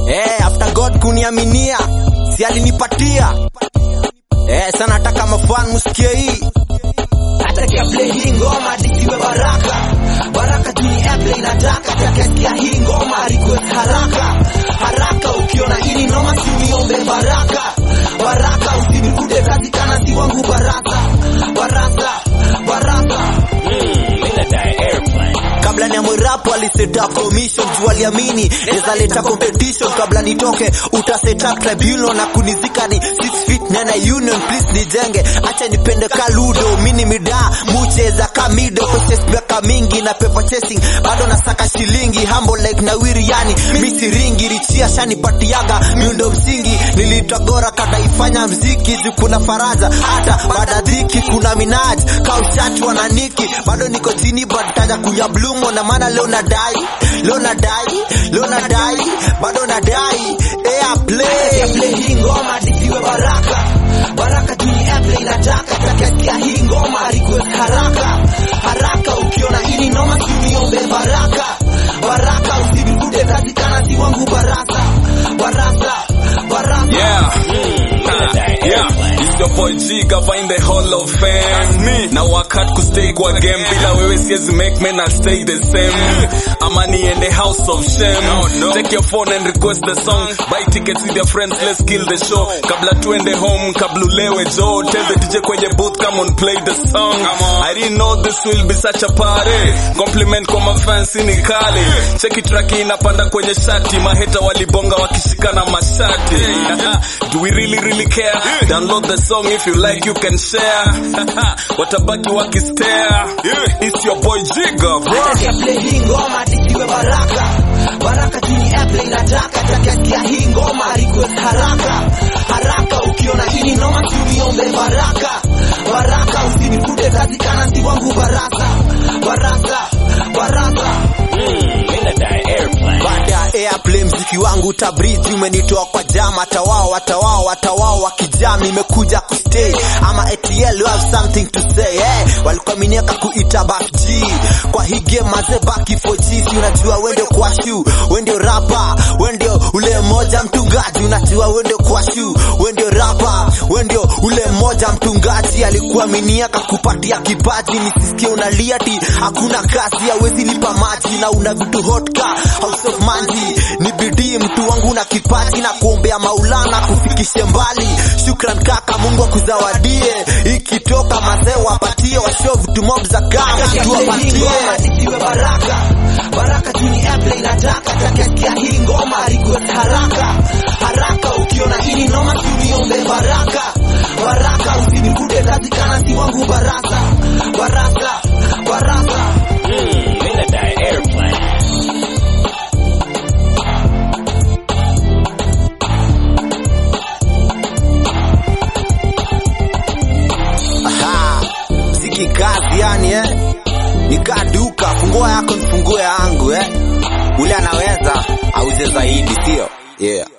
Eh, after God kuniaminia, si alinipatia. Eh, sana nataka mafan musikie hii. Nataka play hii ngoma disiwe baraka baraka juu ni airplay nataka takasikia hii ngoma request haraka haraka ukiona hili noma siuniombe baraka baraka usinikute kazi kana si wangu baraka baraka baraka kabla ni mwirapo aliseta commission juu aliamini neza leta competition kabla nitoke utaseta tribunal na kunizika ni six feet nena union please nijenge acha nipende kaludo mini mida mucheza kamido purchase miaka mingi na paper chasing bado nasaka shilingi humble like na wiri yani misiringi richia shanipatiaga miundo msingi nilitagora kadaifanya mziki juu kuna faraja hata baada dhiki kuna minaj kaushati wananiki bado niko chini but taja kunya blumo na maana leo nadai leo nadai leo nadai bado nadai airplay play hii ngoma disiwe baraka baraka juu ni airplay nataka takasikia hii ngoma request haraka haraka ukiona hili noma siuniombe baraka baraka usinikute kazi kana si wangu baraka baraka baraka Yeah. yeah. It's your boy G Gava in the Hall of Fame. Me. Now work hard to stay kwa game. Bila wewe siwezi make men I'll stay the same. Amani in the house of shame. No, no. Take your phone and request the song. Buy tickets with your friends, let's kill the show. Kabla tuende home, kabla ulewe Joe. Tell the DJ kwenye booth, come on play the song. I didn't know this will be such a party. Compliment kwa mafansi ni kali. Cheki track inapanda kwenye shati. Maheta walibonga wakishikana mashati. Do we really really care? Download the song if you like you can share. Watabaki wakistare. It's your boy Jiga bro. Nataka play hii ngoma disiwe baraka baraka juu ni airplay nataka takasikia hii ngoma request haraka haraka ukiona hili noma siuniombe baraka baraka usinikute kazi kana si wangu baraka baraka baraka baada ya airplay mziki wangu tabriji umenitoa kwa jama tawao watawao watawao wakijam nimekuja kustay ama ATL you have something to say hey, walikuwa miniaka kuita back G kwa hii game maze baki 4G si unajua wende kwa shu wende rapa wende ule moja mtungaji unajua wende kwa shu wende rapa wende ule moja mtungaji alikuwa miniaka kupatia kipaji nisisikie unalia ti hakuna kazi hawezi lipa maji na una vitu hotka house of manji ni bidii mtu wangu na kipaji na kuombea maulana kufikishe mbali shukran kaka mungu akuzawadie ikitoka mazee wapatie washo vitu mob za kama tuwapatie disiwe baraka baraka juu ni airplay nataka takasikia hii ngoma request haraka haraka ukiona hili noma siuniombe baraka baraka usinikute kazi kana si wangu baraka baraka baraka Aha, mziki kazi yani eh. Nikaa duka, fungua yako nifungue yangu eh. Ule anaweza auze zaidi, sio? Yeah.